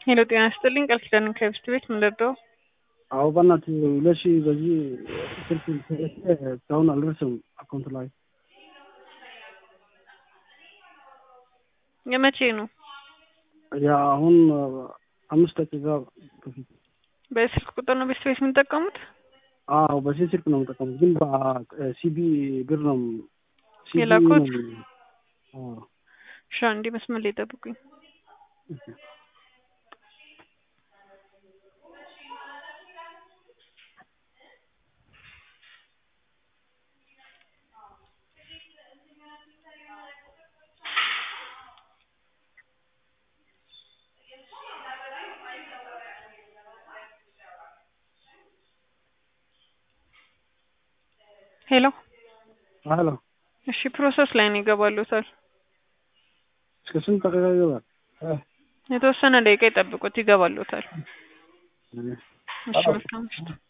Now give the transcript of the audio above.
ሄሎ ጤና ይስጥልኝ ቃል ኪዳን ከብስት ቤት ምን ልርዳው? አዎ በእናትህ ሁለት ሺህ በዚህ ስልክ እስካሁን አልደረሰም አካውንት ላይ የመቼ ነው? ያ አሁን አምስት ደቂቃ በፊት በስልክ ቁጥር ነው ቤስት ቤት የምንጠቀሙት? አዎ በዚህ ስልክ ነው የምጠቀሙት፣ ግን በሲቢ ብር ነው CB የላኩት? ነው። አዎ እሺ አንዴ መስመር ላይ ጠብቁኝ። ሄሎ ሄሎ እሺ ፕሮሰስ ላይ ነው ይገባሉታል። እስከ ስንት ደቂቃ ይገባል? የተወሰነ ደቂቃ ይጠብቁት ይገባሉታል። እ እሺ መልካም ምሽት።